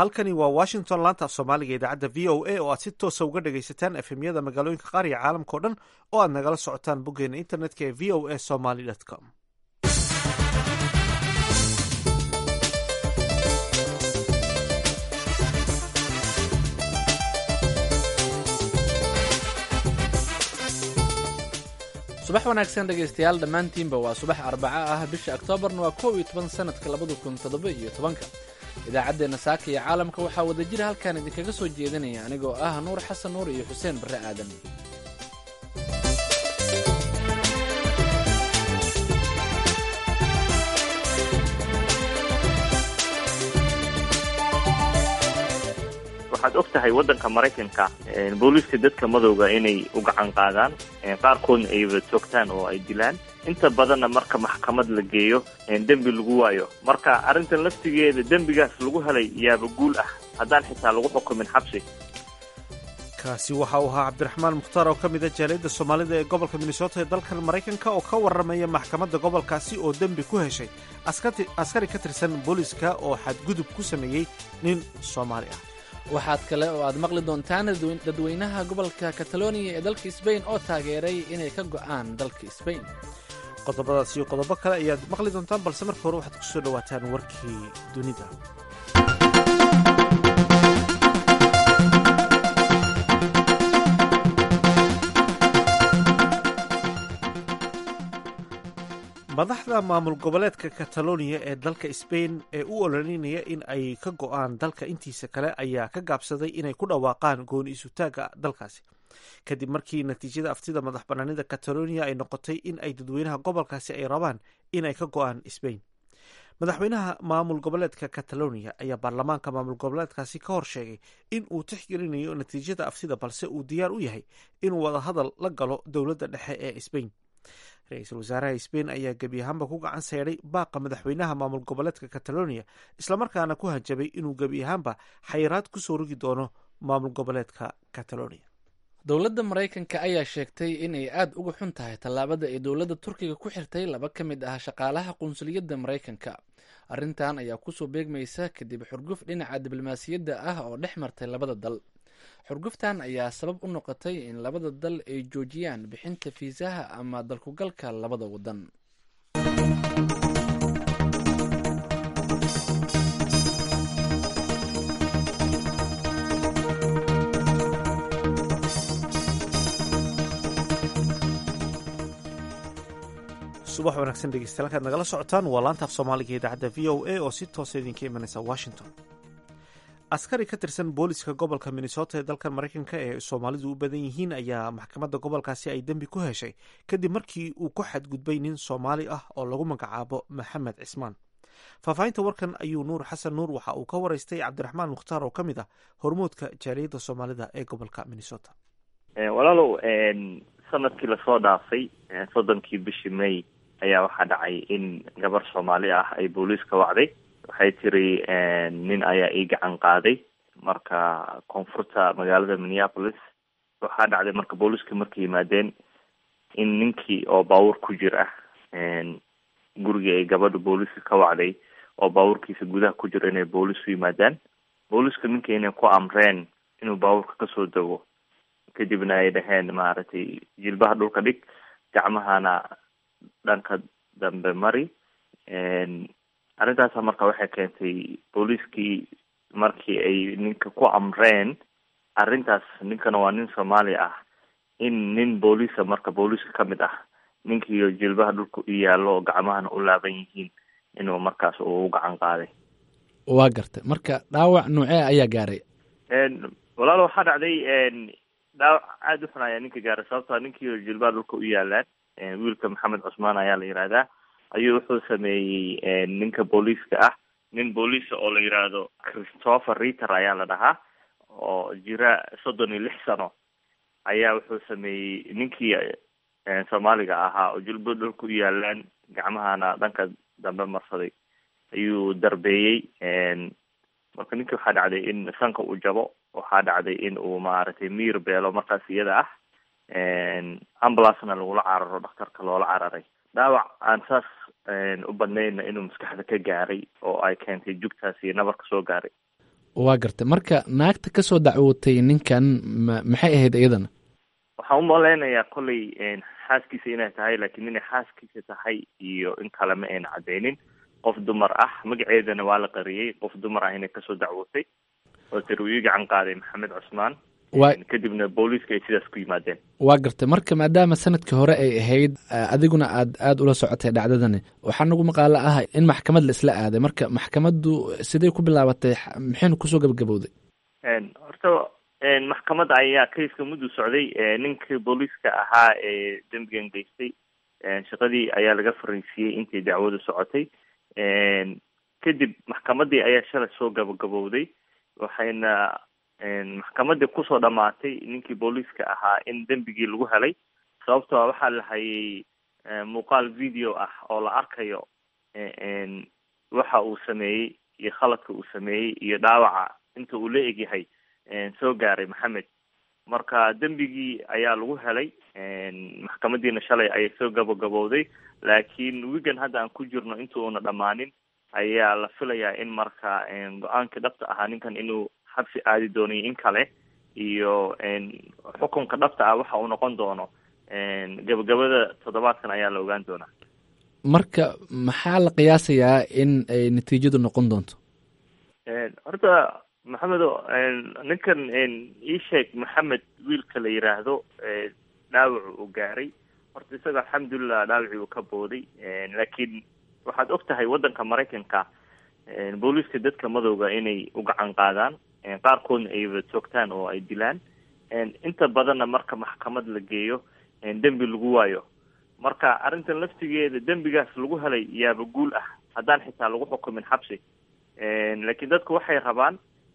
halkani waa washington laanta af soomaaliga idaacadda v o a oo aad si toosa uga dhagaysataan efemyada magaalooyinka qaar iyo caalamka o dhan oo aad nagala socotaan boggeena internetka ee v o a somaly com subax wanaagsan dhegaystayaal dhammaantiinba waa subax arbaco ah bisha oktoobarna waa kow iyo toban sanadka labada kun toddoba iyo tobanka idaacaddeenna saaka iyo caalamka waxaa wadajir halkan idinkaga soo jeedinaya anigoo ah nuur xasan nuur iyo xuseen barre aadan waxaad og tahay waddanka maraykanka booliiska dadka madowga inay u gacan qaadaan qaarkoodna ayba toogtaan oo ay dilaan inta badanna marka maxkamad la geeyo dembi lagu waayo marka arrintan laftigeeda dembigaas lagu helay yaaba guul ah haddaan xitaa lagu xukumin xabsi kaasi waxa uu ahaa cabdiraxmaan mukhtaar oo ka mid a jaaliyadda soomaalida ee gobolka minnesota ee dalkan maraykanka oo ka warramaya maxkamadda gobolkaasi oo dembi ku heshay askari ka tirsan booliiska oo xadgudub ku sameeyey nin soomaali ah waxaad kale oo aad maqli doontaan dadweynaha gobolka kataloniya ee dalka sbain oo taageeray inay ka go'aan dalka sbain qodobadaas iyo qodobo kale ayaad maqli doontaan balse marka hore waxaad ku soo dhowaataan warkii dunida madaxda maamul goboleedka kataloniya ee dalka sbain ee u ololinaya in ay ka go'aan dalka intiisa kale ayaa ka gaabsaday inay ku dhawaaqaan gooni isutaagga dalkaasi kadib markii natiijada aftida madax banaanida kataloniya ay noqotay in ay dadweynaha gobolkaasi ay rabaan inay ka go'aan sbain madaxweynaha maamul goboleedka kataloniya ayaa baarlamaanka maamul goboleedkaasi ka hor sheegay in uu tixgelinayo natiijada aftida balse uu diyaar u yahay inuu wadahadal la galo dowladda dhexe ee sbain ra-iisul wasaaraha sbain ayaa gebi ahaanba ku gacan seydhay baaqa madaxweynaha maamul goboleedka kataloniya islamarkaana ku hanjabay inuu gebi ahaanba xayiraad kusoo rogi doono maamul goboleedka kataloniya dowladda maraykanka ayaa sheegtay inay aada uga xun tahay tallaabada ay dowladda turkiga ku xirtay laba ka mid ah shaqaalaha qunsuliyadda maraykanka arrintan ayaa kusoo beegmaysa kadib xurguf dhinaca diblomaasiyadda ah oo dhex martay labada dal xurguftan ayaa sabab u noqotay in labada dal ay joojiyaan bixinta fiisaha ama dalkugalka labada waddan subax wanaagsan dhegeystayaal halkaad nagala socotaan waa laanta af soomaaliga idaacadda v o a oo si toosa idinka imanaysa washington askari ka tirsan booliska gobolka minnesota ee dalkan maraykanka ee soomaalidu u badan yihiin ayaa maxkamadda gobolkaasi ay dembi ku heshay kadib markii uu ku xadgudbay nin soomaali ah oo lagu magacaabo maxamed cismaan faahfaahinta warkan ayuu nuur xasan nuur waxa uu ka waraystay cabdiraxmaan mukhtaar oo ka mid ah hormuudka jaaliyadda soomaalida ee gobolka minnesota walaalow sanadkii lasoo dhaafay soddonkii bishii may ayaa waxaa dhacay in gabar soomaali ah ay booliiska wacday waxay tiri nin ayaa ii gacan qaaday marka koonfurta magaalada minneapolis waxaa dhacday marka booliiska markay yimaadeen in ninkii oo baabuur ku jir ah gurigii ay gabadha booliiska ka wacday oo baabuurkiisa gudaha ku jiro inay booliis u yimaadaan booliiska ninkii inay ku amreen inuu baabuurka kasoo dego kadibna ay dhaheen maaragtay jilbaha dhulka dhig gacmahana dhanka dambe mari arrintaasa marka waxay keentay booliiskii markii ay ninka ku amreen arrintaas ninkana waa nin soomaali ah in nin booliisa marka booliiska ka mid ah ninkiiyo jilbaha dhulka u yaallo oo gacmahana u laaban yihiin inuu markaas uu gacan qaaday waa gartay marka dhaawac noocee ayaa gaaray walaalo waxaa dhacday dhaawac aada u xun ayaa ninka gaaray sababtoa ninkiiyo jilbaha dhulka u yaalaan wiilka maxamed cusmaan ayaa la yihahdaa ayuu wuxuu sameeyey ninka booliiska ah nin booliisa oo la yidhaahdo christopher reter ayaa la dhahaa oo jira soddon iyo lix sano ayaa wuxuu sameeyey ninkii soomaaliga ahaa oo jilba dhulka u yaalaan gacmahana dhanka dambe marsaday ayuu darbeeyey marka ninkii waxaa dhacday in sanka uu jabo waxaa dhacday in uu maaragtay miir beelo markaas iyada ah ambulancena lagula cararo dhakhtarka loola cararay dhaawac aan saas u badnayna inuu maskaxda ka gaaray oo ay keentay jugtaas iyo nabarka soo gaaray waa gartay marka naagta kasoo dacwootay ninkan ma maxay ahayd iyadana waxaan u malaynayaa kollay xaaskiisa inay tahay laakiin inay xaaskiisa tahay iyo in kale ma ayna cadeynin qof dumar ah magaceedana waa la qariyey qof dumar ah inay kasoo dacwootay oo tiri uu ii gacan qaaday maxamed cusmaan waa kadibna booliiska ay sidaas ku yimaadeen waa gartay marka maadaama sanadkii hore ay ahayd adiguna aad aada ula socotay dhacdadani waxaa nagu maqaalo ah in maxkamad la isla aaday marka maxkamaddu siday ku bilaabatay maxaynu kusoo gabagabowday horta maxkamadda ayaa kayska muddu socday ninkii booliiska ahaa ee dembigan geystay shaqadii ayaa laga fariisiiyey intii dacwadu socotay kadib maxkamadii ayaa shalay soo gabagabowday waxayna maxkamadii kusoo dhamaatay ninkii booliiska ahaa in dembigii lagu helay sababtoo waxaa la hayay muuqaal video ah oo la arkayo waxa uu sameeyey iyo khaladka uu sameeyey iyo dhaawaca inta uu la egyahay soo gaaray maxamed marka dembigii ayaa lagu helay maxkamadiina shalay ayay soo gabagabowday laakiin wigan hadda aan ku jirno inta uuna dhammaanin ayaa la filayaa in marka go-aankii dhabta ahaa ninkan inuu xabsi aadi doono in kale iyo xukunka dhabta ah waxa uu noqon doono gabagabada toddobaadkan ayaa la ogaan doonaa marka maxaa la qiyaasayaa in ay natiijadu noqon doonto horta maxamedo ninkan ii sheeg maxamed wiilka la yiraahdo dhaawacu uu gaaray horta isaga alxamdulilah dhaawacii uu ka booday laakiin waxaad og tahay waddanka maraykanka booliiska dadka madowga inay u gacan qaadaan qaarkoodna ayba toogtaan oo ay dilaan inta badanna marka maxkamad la geeyo dembi lagu waayo marka arrintan laftigeeda dembigaas lagu helay yaaba guul ah haddaan xitaa lagu xukumin xabsi laakiin dadku waxay rabaan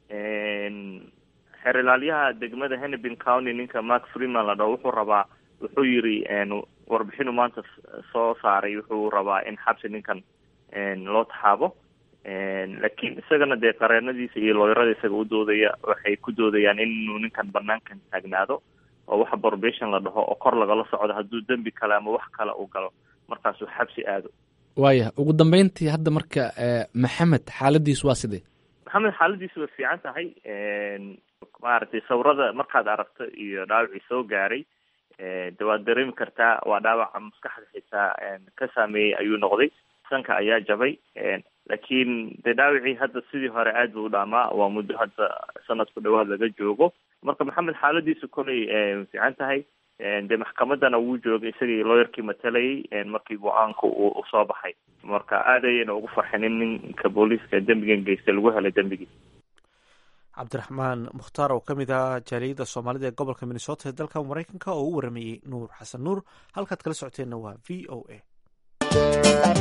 xeer ilaalyaha degmada hennepin county ninka mark freeman la dhaho wuxuu rabaa wuxuu yiri warbixinu maanta soo saaray wuxuu rabaa in xabsi ninkan loo taxaabo laakiin isagana dee qareenadiisa iyo looyarada isaga u doodaya waxay ku doodayaan inuu ninkan banaankan taagnaado oo waxa probation la dhaho oo kor lagala socdo hadduu dembi kale ama wax kale uu galo markaasuu xabsi aado waaya ugu dambeyntii hadda marka maxamed xaaladiisu waa sidee maxamed xaaladiisu way fiican tahay maaragtay sawirada markaad aragto iyo dhaawacii soo gaaray de waad dareemi kartaa waa dhaawaca maskaxda xitaa ka saameeyey ayuu noqday sanka ayaa jabay laakiin de dhaawacii hadda sidii hore aad buu u dhaamaa waa muddo hadda sanad ku dhawaad laga joogo marka maxamed xaaladiisu koley fiican tahay de maxkamadana wuu joogay isagii looyarkii matalayay markii go-aanka uu soo baxay marka aad ayayna ugu farxeen in ninka booliiska dembigan geystay lagu helay dembigii cabdiraxmaan mukhtaar oo ka mid ah jaaliyadda soomaalida ee gobolka minnesota ee dalka maraykanka oo u waramayey nuur xasan nuur halkaad kala socoteenna waa v o a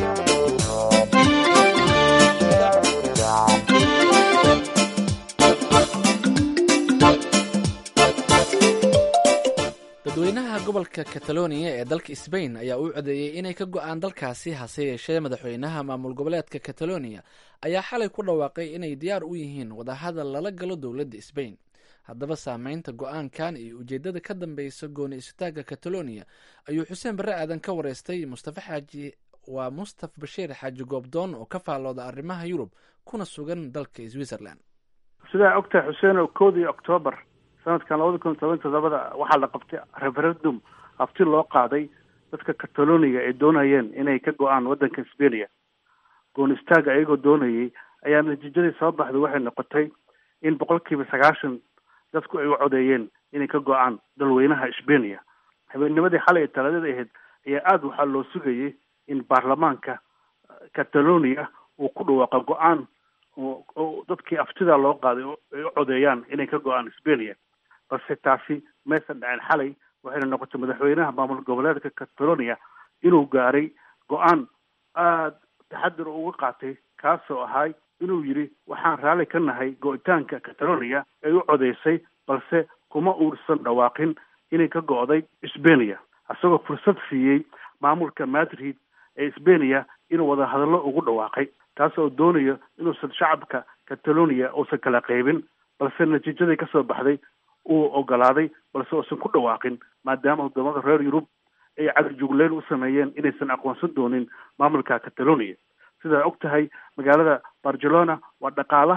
dadweynaha gobolka kataloniya ee dalka sbain ayaa u codeeyey inay ka go-aan dalkaasi hase yeeshee madaxweynaha maamul goboleedka kataloniya ayaa xalay ku dhawaaqay inay diyaar u yihiin wadahadal lala galo dowladda sbain haddaba saameynta go-aankan iyo ujeedada ka dambeysa gooni isutaagga kataloniya ayuu xuseen barre aadan ka wareystay mustafa xaaji waa mustaf bashiir xaaji goobdoon oo ka faallooda arrimaha yurub kuna sugan dalka switzerland sidaa ogtahay xuseen oo koodii octoobar sanadkan labada kun toban todobada waxaa la qabtay referendum hafti loo qaaday dadka kataloniga ay doonayeen inay ka go-aan waddanka sbenia goon istaaga ayagoo doonayay ayaa natiijadii soo baxday waxay noqotay in boqol kiiba sagaashan dadku ay u codeeyeen inay ka go-aan dalweynaha sbenia habeennimadii xalay ee talaadada ahayd ayaa aada waxaa loo sugayay in baarlamaanka catalonia uu ku dhawaaqo go-aan oo dadkii aftida loo qaaday ay u codeeyaan inay ka go-aan sbenia balse taasi maysan dhaceen xalay waxayna noqotay madaxweynaha maamul goboleedka catalonia inuu gaaray go-aan aada taxadir uga qaatay kaasoo ahay inuu yidhi waxaan raalli ka nahay go-itaanka catalonia ay u codeysay balse kuma uusan dhawaaqin inay ka go-day sbenia isagoo fursad siiyey maamulka madrid ee sbenia inuu wada hadallo ugu dhawaaqay taas oo doonayo inuusan shacabka catalonia uusan kala qaybin balse natiijadii kasoo baxday uu ogolaaday balse uusan ku dhawaaqin maadaama wadamada reer yurub ay cagajugleyn u sameeyeen inaysan aqoonsan doonin maamulka catalonia sidaa og tahay magaalada barcelona waa dhaqaalaha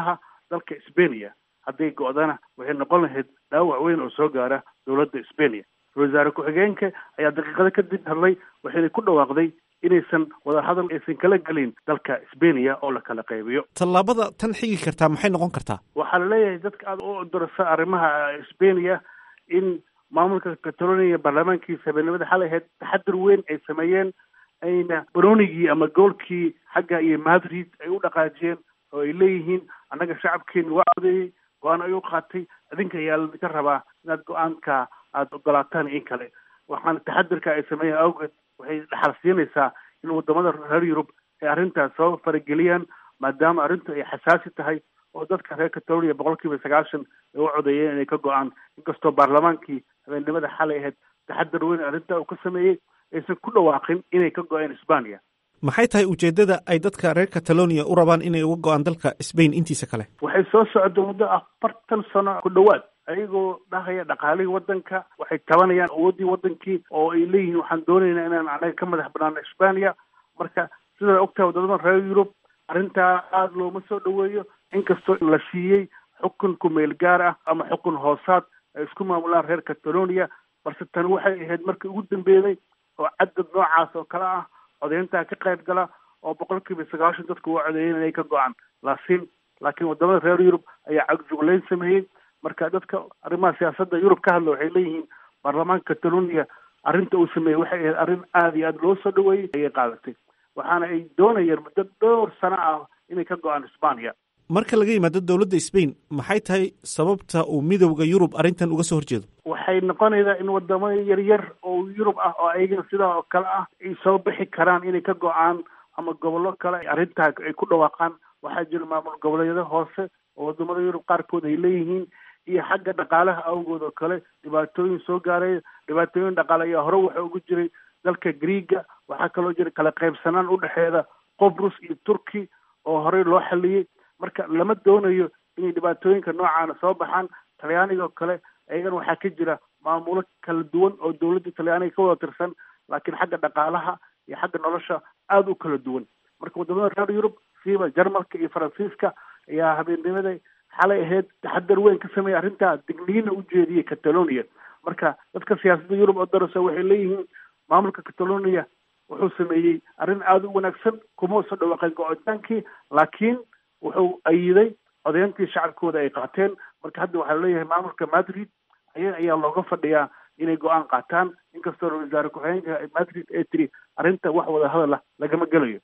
dalka sbenia hadday go-dana waxay noqon lahayd dhaawac weyn oo soo gaara dowladda sbenia ra-isul wasaare ku-xigeenka ayaa daqiiqado kadib hadlay waxayna ku dhawaaqday inaysan wadahadal aysan kala gelin dalka sbenia oo la kala qaybiyo tallaabada tan xigi kartaa maxay noqon kartaa waxaa laleeyahay dadka aada u dorasa arrimaha sbenia in maamulka catalonia baarlamaankiisa habeenimada xalay ahayd taxadir weyn ay sameeyeen ayna baroonigii ama goolkii xagga iyo madrid ay u dhaqaajiyeen oo ay leeyihiin annaga shacabkeeni waa codeeyey go-aan ay u qaatay adinka ayaa ladinka rabaa inaad go-aanka aada ogolaataan in kale waxaana taxadirka ay sameeyeen awgeed waxay dhaxal siinaysaa in wadamada reer yurub ay arrintaas soo farageliyaan maadaama arrintu ay xasaasi tahay oo dadka reer catalonia boqol kiiba sagaashan ay u codeeyeen inay ka go-aan inkastoo baarlamaankii habeennimada xalay ahayd taxadar weyn arrintaa uu ka sameeyey aysan ku dhawaaqin inay ka go-een isbaniya maxay tahay ujeeddada ay dadka reer catalonia u rabaan inay uga go-aan dalka sbain intiisa kale waxay soo socda muddo afartan sano ku dhowaad ayagoo dhahaya dhaqaalihii waddanka waxay tabanayaan awooddii waddankii oo ay leeyihiin waxaan doonaynaa inaan anaga ka madax banaano isbaniya marka sidaa ogtahay wadamada reer yurub arrintaa aada looma soo dhaweeyo inkastoo la siiyey xukun kumeel gaar ah ama xukun hoosaad ay isku maamulaan reer catalonia balse tani waxay ahayd markii ugu dambeeyey oo cadad noocaas oo kale ah codeyntaa ka qayb gala oo boqol kiiba sagaashan dadku waa codeeyeen inay ka go-aan laakiin laakiin wadamada reer yurub ayaa cagjugleyn sameeyey marka dadka arrimaha siyaasadda yurub ka hadla waxay leeyihiin baarlamaanka catalonia arrinta uu sameeyey waxay ahayd arrin aada iyo aada loo soo dhaweeyey ayay qaadatay waxaana ay doonayeen muddo dhowr sano ah inay ka go-aan isbaniya marka laga yimaado dowladda sbain maxay tahay sababta uu midowda yurub arrintan uga soo horjeedo waxay noqonaysaa in wadamo yaryar oo yurub ah oo ayagana sidaa oo kale ah ay soo bixi karaan inay ka go-aan ama gobollo kale arrintaa ay ku dhawaaqaan waxaa jira maamul goboleedyada hoose oo wadamada yurub qaarkood ay leeyihiin iyo xagga dhaqaalaha awgood oo kale dhibaatooyin soo gaaray dhibaatooyin dhaqaale ayaa hore waxa ugu jiray dalka greega waxaa kaloo jira kala qaybsanaan udhexeeda qobrus iyo turki oo horey loo xaliyey marka lama doonayo inay dhibaatooyinka noocaana soo baxaan talyaaniga oo kale ayagana waxaa ka jira maamulo kala duwan oo dowladda talyaaniga ka wada tirsan laakiin xagga dhaqaalaha iyo xagga nolosha aada u kala duwan marka wadamada reer yurub siiba jarmalka iyo faransiiska ayaa habeennimada xalay ahayd taxadar weyn ka sameeyay arrintaa digniina u jeediyey catalonia marka dadka siyaasadda yurub oo darasa waxay leeyihiin maamulka catalonia wuxuu sameeyey arrin aada u wanaagsan kuma soo dhawaaqeen go-itaankii laakiin wuxuu ayiday codeyntii shacabkooda ay qaateen marka hadda waxaa leeyahay maamulka madrid aya ayaa looga fadhiyaa inay go-aan qaataan inkastoo ra-isul wasaare ku-xigeenka madrid ee tiri arrinta wax wada hadal ah lagama gelayo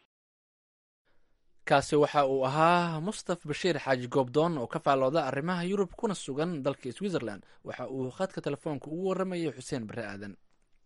kaasi waxa uu ahaa mustaf bashiir xaaji goobdoon oo ka faalooda arrimaha yurub kuna sugan dalka switzerland waxa uu khadka telefoonka ugu warramayay xuseen bare aadan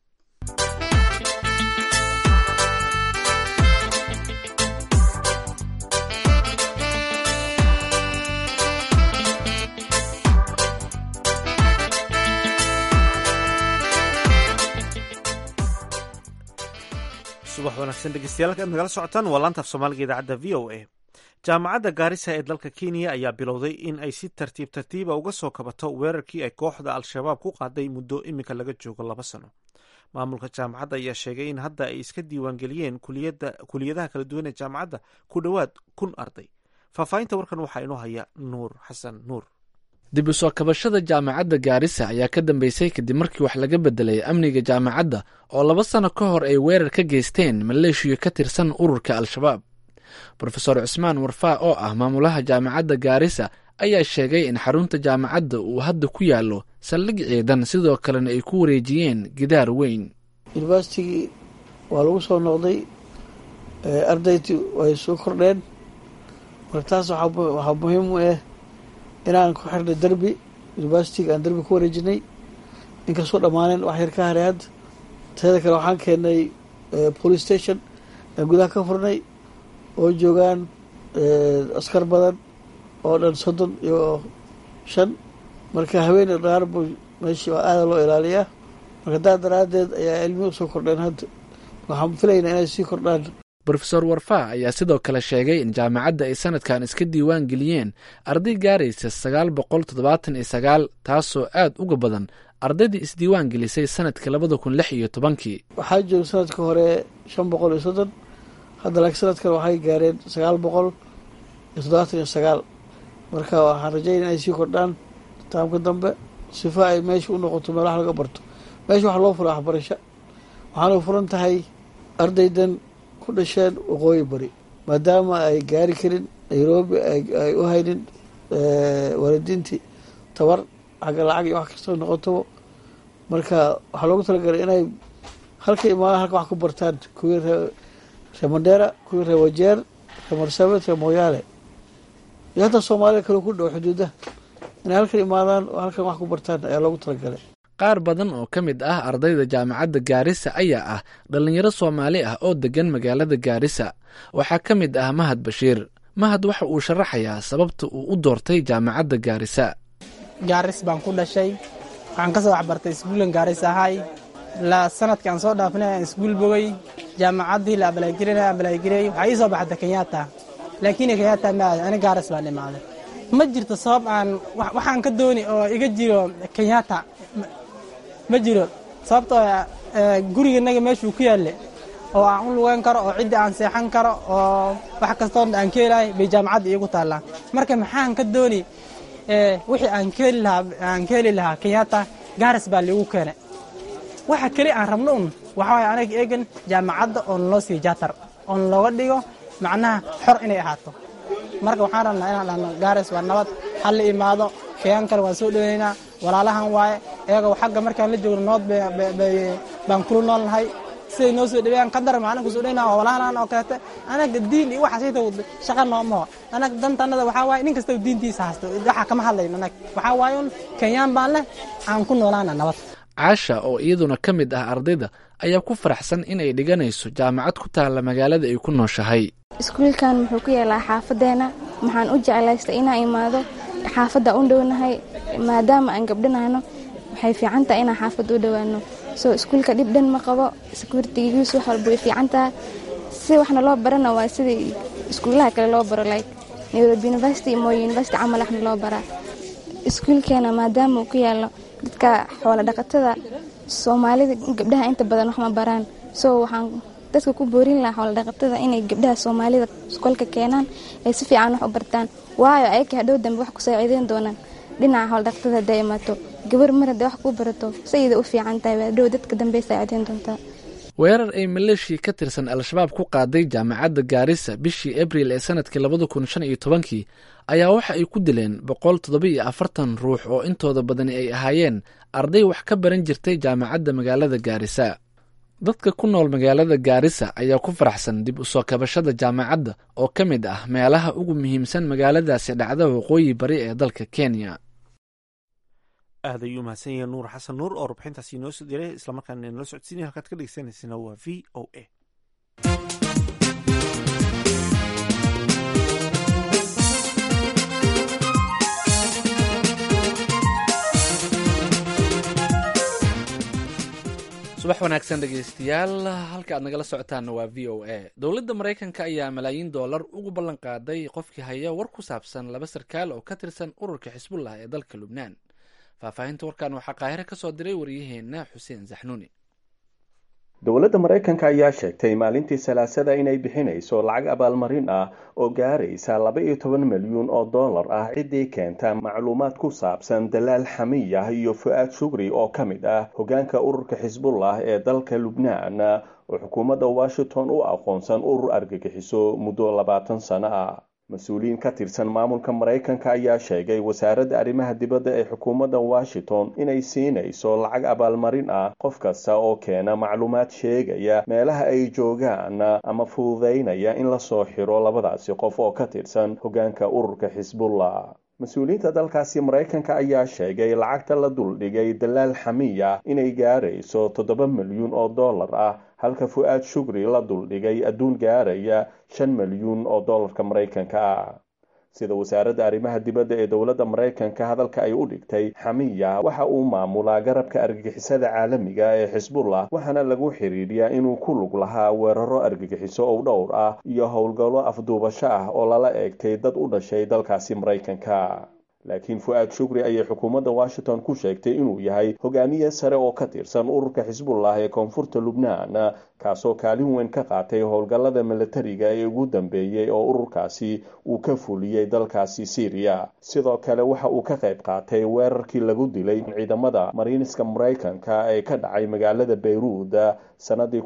subax wanaagsan dhegeystayaal halkaad nagala socotaan waa laanta af soomaaliga idaacadda v o a jaamacadda gaarisa ee dalka kenya ayaa bilowday in ay si tartiib tartiiba uga soo kabato weerarkii ay kooxda al-shabaab ku qaaday muddo iminka laga joogo laba sano maamulka jaamacadda ayaa sheegay in hadda ay iska diiwaangeliyeen kuliyadaha kala duwan ee jaamacadda ku dhowaad kun arday faahfaahinta warkan waxaa inoo haya nuur xasan nuur dib u soo kabashada jaamacadda gaarisa ayaa ka dambeysay kadib markii wax laga bedelay amniga jaamacadda oo laba sano ka hor ay weerar ka geysteen maleeshiya ka tirsan ururka al-shabaab rofeor cusmaan warfaa oo ah maamulaha jaamacadda gaarisa ayaa sheegay in xarunta jaamacadda uu hadda ku yaallo saldhig ciidan sidoo kalena ay ku wareejiyeen gidaar weyn yuniversitigii waa lagu soo noqday ardaydii way soo kordheen marka taas waxaa muhiim u ah inaan ku xirnay derbi universitiga aan derbi ku wareejinay inkastoo dhammaaneen wax yar ka haray hadda teeda kale waxaan keenay police station aan gudaha ka furnay oo joogaan askar badan oo dhan soddon iyo shan marka haweeney dhaar bu meeshii waa aada loo ilaaliyaa marka daa daraaddeed ayaa cilmi usoo kordheen hadda waxaan filaynaa inay sii kordhaan rofeor warfaa ayaa sidoo kale sheegay in jaamacadda ay sanadkan iska diiwaan geliyeen arday gaaraysa sagaal boqol toddobaatan iyo sagaal taasoo aad uga badan ardaydii isdiiwaan gelisay sanadkii labada kun lix iyo tobankii waxaa jooga sanadka hore shan boqol iyo soddon hadda laakiin sanadkan waxay gaareen sagaal boqol iyo toddobaatan iyo sagaal marka waxaan rajayn inay sii kordhaan taamka dambe sifa ay meesha u noqoto meel wax laga barto meesha waxa loo fura waxbarasho waxaana furan tahay ardaydan ku dhasheen waqooyi bari maadaama ay gaari karin nairobi ay u haynin waalidiintii tabar xagga lacag iyo wax kastoo noqotaba marka waxaa loogu talagalay inay halka imaadaan halka wax ku bartaan kuwii ree ree mandheera kuwii ree wajeer ree marsabit ree mooyaale iyo hataa soomaalida kale ku dhow xuduudaha inay halkan imaadaan oo halkan wax ku bartaan ayaa loogu talagalay qaar badan oo ka mid ah ardayda jaamacadda gaarisa ayaa ah dhallinyaro soomaali ah oo deggan magaalada gaarisa waxaa ka mid ah mahad bashiir mahad waxa uu sharaxayaa sababta uu u doortay jaamacadda gaarisa gaaris baan ku dhashay waxaan ka soo waxbartay iskuulan gaaris ahay la sanadkii aan soo dhaafnay aan iskuul bogay jaamacaddii la abalaagirinay abalaagiray waxaa ii soo baxda kenyatta laakiin kenyatta ma aadin ani gaaris baan imaaday ma jirto sabab aan waxaan ka dooni oo iga jiro kenyatta ma jiro sababtoo guriganaga meeshuu ku yaalle oo aan u lugeyn karo oo ciddii aan seexan karo oo wax kastoo aan ka helahay bay jaamacadda iigu taallaa marka maxaan ka dooni wixii aan ka heli lahaa aan ka heli lahaa kenyatta gaaris baa liigu keenay waxa keli aan rabno un waxa waye anaga eegan jaamacadda oo naloo siiyo jaatar oo nalooga dhigo macnaha xor inay ahaato marka waxaan rabnaa inaan dhahno gaaris waa nabad hal la imaado kayaan kale waan soo dhaweynaynaa walaalahan waaye iyagoo xagga markaan la joogno nood baan kula nool nahay siday noo soo dhaweeyaan qadar macna kusoo dhaweyna waa walaalahan oo kaleete anaga diin iyo waxaas inta shaqa noomaho anaga dantanada waxaa waaye nin kastaba diintiisa haysto waxaa kama hadlayno anag waxaa waaye un kenyaan baan leh aan ku noolaana nabad caasha oo iyaduna ka mid ah ardayda ayaa ku faraxsan inay dhiganayso jaamacad ku taalla magaalada ay ku nooshahay iskuulkan wuxuu ku yaalaa xaafadeena waxaan u jeclaystay inaan imaado xaafadda u dhownahay maadaama aan gabdhanahno waxay fiican tahay inaan xaafadda u dhowaano soo iskuulka dhib dhan ma qabo sekuuritigiisu wax walba way fiican tahay si waxna loo barana waa sidii iskuulaha kale loo baro like nairobi university mo university camal waxna loo baraa iskuulkeena maadaama uu ku yaalo dadka xoola dhaqatada soomaalida gabdhaha inta badan wax ma baraan so waxaan dadka ku boorin lahaa xoola dhaqatada inay gabdhaha soomaalida iskolka keenaan ay si fiican wax u bartaan waayo ayaka hadhow dambe wax ku saaciideyn doonaan dhinaca xoola dhaqatada hadday imaato gabar mar hadday wax kuu barato sayida u fiican tahay hadhow dadka dambe saaciideyn doontaa weerar ay maleeshiya ka tirsan al-shabaab ku qaaday jaamacadda gaarisa bishii abril ee sanadkii labada kun shan iyo tobankii ayaa waxa ay ku dileen boqol toddoba iyo afartan ruux oo intooda badani ay ahaayeen arday wax ka baran jirtay jaamacadda magaalada gaarisa dadka ku nool magaalada gaarisa ayaa ku faraxsan dib u soo kabashada jaamacadda oo ka mid ah meelaha ugu muhiimsan magaaladaasi dhacda waqooyi bari ee dalka kenya aad ayuu mahadsan yahay nuur xasan nuur oo rubxintaasi inoo soo diray islamarkaana inala socodsiinaya halkaad ka dhegeysaneysana waa v o a subax wanaagsan dhegeystayaal halka aad nagala socotaana waa v o a dowladda maraykanka ayaa malaayiin doolar ugu ballan qaaday qofkii haya war ku saabsan laba sarkaal oo ka tirsan ururka xisbullah ee dalka lubnaan faahfaahinta warkan waxaa qaahire ka soo diray waryaheena xuseen saxnuuni dowladda maraykanka ayaa sheegtay maalintii salaasada inay bixinayso lacag abaalmarin ah oo gaaraysa laba iyo toban milyuun oo dollar ah ciddii keenta macluumaad ku saabsan dalaal xamiyah iyo fu-aad shugri oo ka mid ah hoggaanka ururka xisbullah ee dalka lubnaan oo xukuumadda washington u aqoonsan urur argagixiso muddo labaatan sano ah mas-uuliyiin ka tirsan maamulka maraykanka ayaa sheegay wasaaradda arrimaha dibadda ee xukuumadda washington inay siinayso lacag abaalmarin ah qof kasta oo keena macluumaad sheegaya meelaha ay joogaan ama fududaynaya in lasoo xiro labadaasi qof oo ka tirsan hoggaanka ururka xisbullah mas-uuliyiinta dalkaasi maraykanka ayaa sheegay lacagta la duldhigay dalaal xamiya inay gaarayso toddoba milyuun oo dollar ah halka fu-aad shugri la duldhigay adduun gaaraya shan milyuun oo dollarka maraykanka ah sida wasaaradda arrimaha dibadda ee dowladda maraykanka hadalka ay u dhigtay xamiya waxa uu maamulaa garabka argagixisada caalamiga ee xisbullah waxaana lagu xiriiriyaa inuu ku lug lahaa weeraro argagixiso oo dhowr ah iyo howlgallo afduubasho ah oo lala eegtay dad u dhashay dalkaasi maraykanka laakiin fu-aad shukri ayay xukuumadda washington ku sheegtay inuu yahay hogaamiye sare oo ka tirsan ururka xisbullah ee koonfurta lubnaan kaasoo kaalin weyn ka qaatay howlgallada milatariga ee ugu dambeeyey oo ururkaasi uu ka fuliyey dalkaasi syriya sidoo kale waxa uu ka qayb qaatay weerarkii lagu dilay ciidamada mariiniska maraykanka ee ka dhacay magaalada bayruud sanadii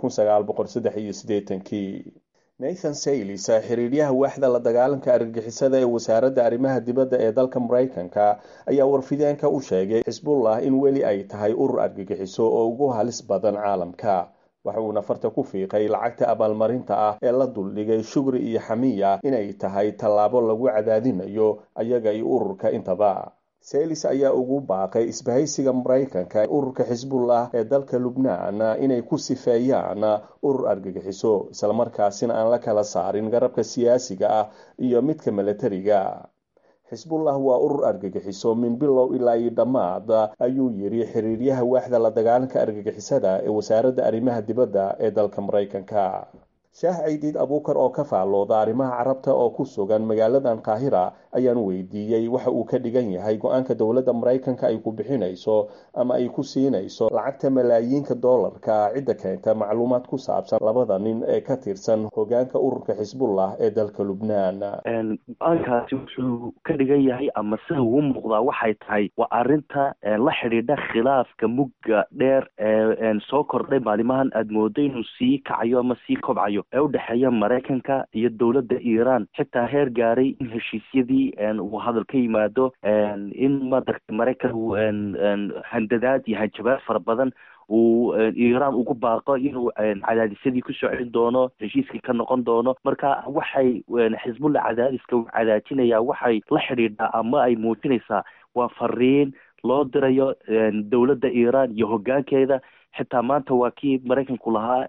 kii nathan saylis xiriiryaha waaxda la dagaalanka argagixisada ee wasaaradda arrimaha dibadda ee dalka maraykanka ayaa warfideenka u sheegay xisbullah in weli ay tahay urur argagixiso oo ugu halis badan caalamka waxa uuna farta ku fiiqay lacagta abaalmarinta ah ee la duldhigay shugri iyo xamiya inay tahay tallaabo lagu cadaadinayo ayaga iyo ururka intaba saylis ayaa ugu baaqay isbahaysiga maraykanka ururka xisbullah ee dalka lubnaan inay ku sifeeyaan urur argagixiso islamarkaasina aan la kala saarin garabka siyaasiga ah iyo midka milatariga xisbullah waa urur argagixiso min bilow ilaa iyo dhammaad ayuu yidhi xiriiryaha waaxda la dagaalanka argagixisada ee wasaaradda arrimaha dibadda ee dalka maraykanka shaah caydiid abuukar oo ka faallooda arrimaha carabta oo ku sugan magaaladan qaahira ayaan weydiiyey waxa uu ka dhigan yahay go-aanka dowladda maraykanka ay ku bixinayso ama ay ku siinayso lacagta malaayiinka doolarka cidda keenta macluumaad ku saabsan labada nin ee ka tirsan hogaanka ururka xisbullah ee dalka lubnaan go-aankaasi wuxuu ka dhigan yahay ama sida ugu muuqdaa waxay tahay waa arrinta la xidhiidha khilaafka mugga dheer ee soo kordhay maalimahan aada moodo inuu sii kacayo ama sii kobcayo ee udhexeeya maraykanka iyo dowladda iiraan xitaa heer gaaray in heshiisyadii uu hadal ka yimaado in madaragta maraykan uu handadaad iyo hanjabaad fara badan uu iiraan ugu baaqo inuu cadaadisyadii kusoo celin doono heshiiskii ka noqon doono marka waxay xisbullah cadaadiska uu cadaajinayaa waxay la xidhiidhaa ama ay muujinaysaa waa fariin loo dirayo dowladda iiraan iyo hoggaankeeda xitaa maanta waa kii maraykanku lahaa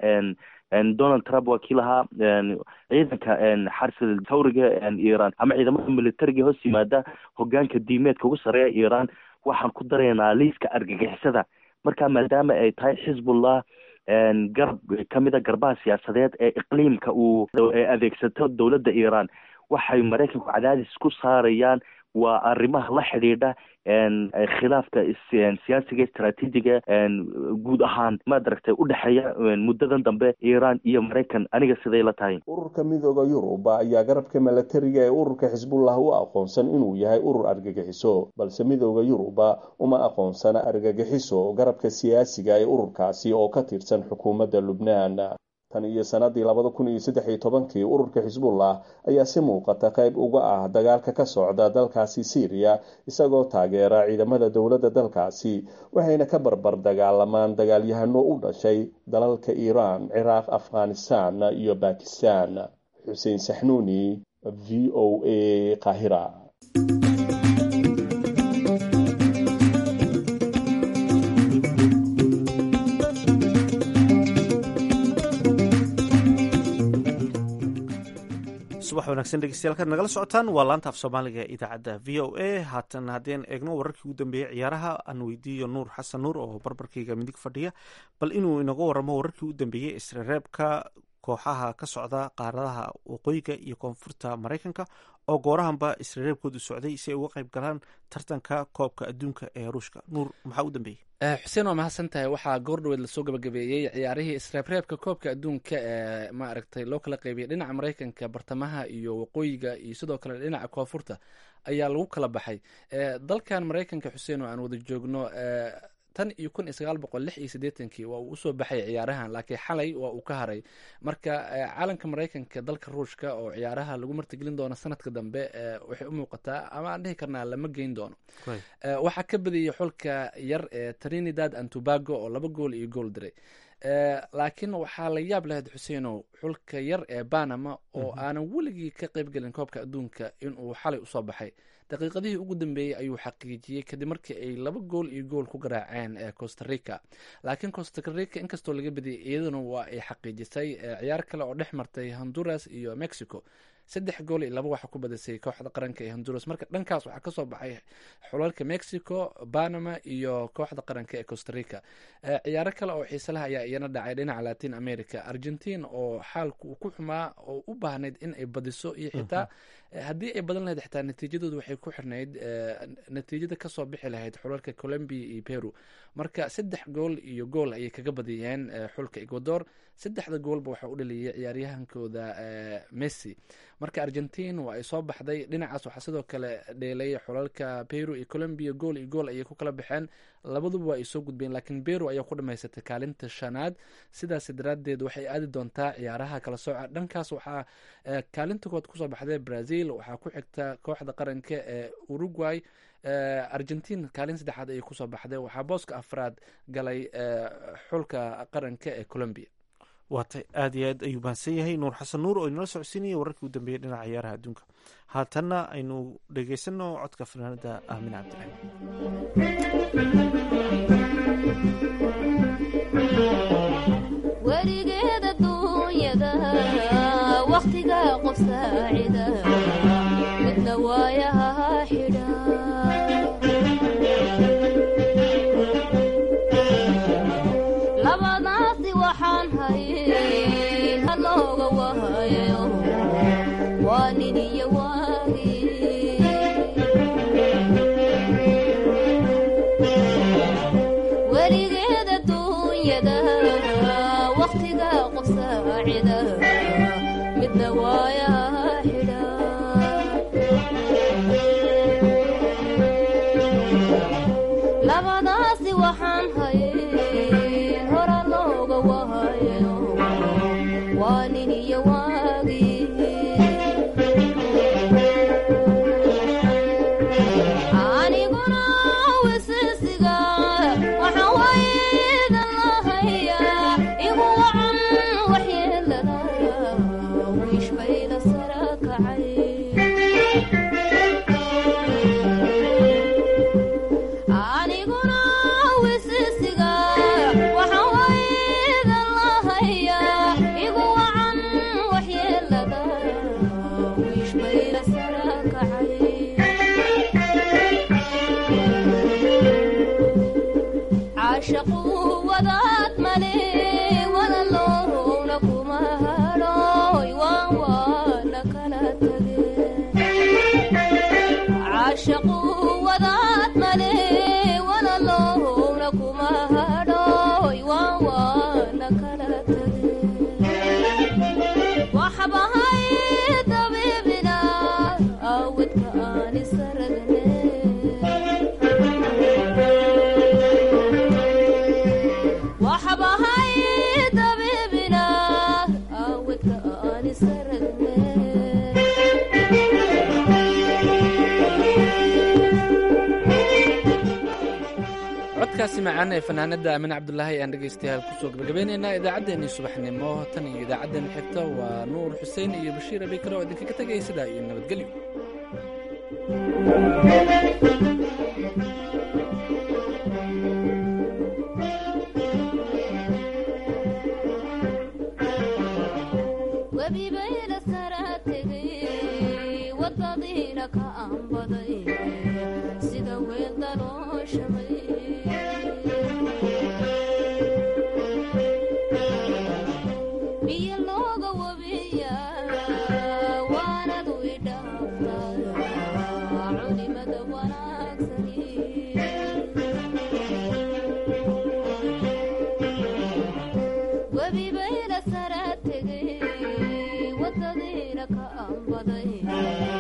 donald trump waa kii lahaa ciidanka xarsida tawriga iiraan ama ciidamada militariga hoos yimaada hogaanka diimeedka ugu sareeya iiraan waxaan ku daraynaa liiska argagixisada marka maadaama ay tahay xisbullah garab kamida garbaha siyaasadeed ee iqliimka uu adeegsato dowladda iiraan waxay maraykanku cadaadis ku saarayaan waa arrimaha la xidhiidha khilaafka siyaasiga istraatiijiga guud ahaan madaragtay udhexeeya muddadan dambe iiraan iyo maraykan aniga siday la tahay ururka midooda yurub ayaa garabka milatariga ee ururka xisbullah u aqoonsan inuu yahay urur argagixiso balse midooda yuruba uma aqoonsana argagixiso garabka siyaasiga ee ururkaasi oo ka tirsan xukuumadda lubnaan tan iyo sanadii labada kun iyo saddex iyo tobankii ururka xisbullah ayaa si muuqata qayb uga ah dagaalka ka socda dalkaasi syriya isagoo taageera ciidamada dowladda dalkaasi waxayna ka barbar dagaalamaan dagaalyahano u dhashay dalalka iiraan ciraaq afghanistan iyo bakistan xuseen saxnuuni v o a qahira subax wanaagsan dhegeystayaal nagala socotaan waa laanta af soomaaliga ee idaacadda v o a haatan haddeen eegno wararkii ugu dambeeyey ciyaaraha aan weydiiyo nuur xasan nuur oo barbarkayga midig fadhiya bal inuu inaga waramo wararkii ugu dambeeyey isreereebka kooxaha ka socda qaaradaha waqooyiga iyo koonfurta maraykanka oo goorahanba isreereebkoodu socday si ay uga qayb galaan tartanka koobka adduunka ee ruushka nuur maxaa u dambeeyey xuseen waa mahadsan tahay waxaa goordhaweed lasoo gabagabeeyey ciyaarihii isreebreebka koobka adduunka ee maaragtay loo kala qaybiyey dhinaca maraykanka bartamaha iyo waqooyiga iyo sidoo kale dhinaca koonfurta ayaa lagu kala baxay dalkan maraykanka xuseen oo aan wada joogno tan iyo kun iyo sagaal boqol lix iyo siddeetankii waa uu usoo baxay ciyaarahan laakiin xalay waa uu ka haray marka caalanka maraykanka dalka ruushka oo ciyaaraha lagu martigelin doono sanadka dambe waxay u muuqataa ama aan dhihi karnaa lama geyn doono waxaa ka badiyey xulka yar ee trinidad and tobago oo laba gool iyo gool diray laakiin waxaa la yaab lahayd xuseenow xulka yar ee banama oo aanan weligii ka qaybgelin koobka adduunka inuu xalay usoo baxay daqiiqadihii ugu dambeeyey ayuu xaqiijiyey kadib markii ay laba gool iyo gool ku garaaceen costa rica laakiin costa rica inkastoo laga badiyay iyaduna waa ay xaqiijisay ciyaar kale oo dhex martay honduras iyo mexico saddex gool iyo laba waxaa ku badisay kooxda qaranka ee honduras marka dhankaas waxaa kasoo baxay xulalka mexico panama iyo kooxda qaranka ee costa rica ciyaaro kale oo xiisalaha ayaa iyana dhacay dhinaca latin america argentina oo xaalku ku xumaa oo u baahnayd in ay badiso iyo xitaa haddii ay badan lahayd xitaa natiijadoodu waxay ku xirnayd natiijada kasoo bixi lahayd xulalka colombia iyo peru marka saddex gool iyo gool ayay kaga badiyeen xulka ecuador saddexda goolba waxaa u dhaliyay ciyaaryahankooda messi marka argentin waa ay soo baxday dhinacaas waxaa sidoo kale dheelay xulalka peru iyo colombia gool iyo gool ayay ku kala baxeen labaduba waa ay soo gudbeen laakiin peru ayaa ku dhamaysatay kaalinta shanaad sidaas daraadeed waxay aadi doontaa ciyaaraha kala sooca dhankaas waxaa kaalinta kood kusoo baxday brazil waxaa ku xigta kooxda qaranka ee uruguay argentin kaalin saddexaad ayay kusoo baxday waxaa booska afraad galay xulka qaranka ee colombia waatay aada iyo aad ayuu mahadsan yahay nuur xasan nuur oo inala socodsiinaya wararkii u dambeeyay dhinaca ciyaaraha adduunka haatanna aynu dhegeysano codka fanaanada aamin cabdiraxiim weligeeda duunyada wakhtiga qof saacida midna waayaha xidha labadaasi waxaan hayay halooga wahayo waa nin iyo waagi weligeeda duunyada wakhtiga qof saacida midna waayaha xidha labadaasi waxaan hayay hora looga wahayo waa nin iyo waagi aniguna wisisiga waxaan waydan lahayaa igu wacan waxyeelada wiishbayda sara kacay aniguna wisisiga waxaan waydan lahayaa igu wacan waxyeelada wiishbayda sara kacay caashaqu wadaad male walaloowna kuma hadhooy waan waana kala tage caashaqu wadaad male walaloowna kuma hadhooy waan waana kala tage waxbahay dabiibina awidka aan isaragne waxbahay dabiibina awidka aan isaragne codkaasi macaan ee fanaanada aamin cabdulaahi ayaan dhegaystayaal kusoo gabagabaynaynaa idaacaddeenii subaxnimo tan iyo idaacaddeen xigta waa nuur xuseen iyo bashiir abikale oo idinkaga tegaya sidaa iyo nabadgelyo webibayla sara tegay wadadiina ka aanbaday sida weel dalooshamay biyo looga wabiya waanadu idhaaftaa culimada wanaagsani webibayla sara tegay wadadiina ka aanbaday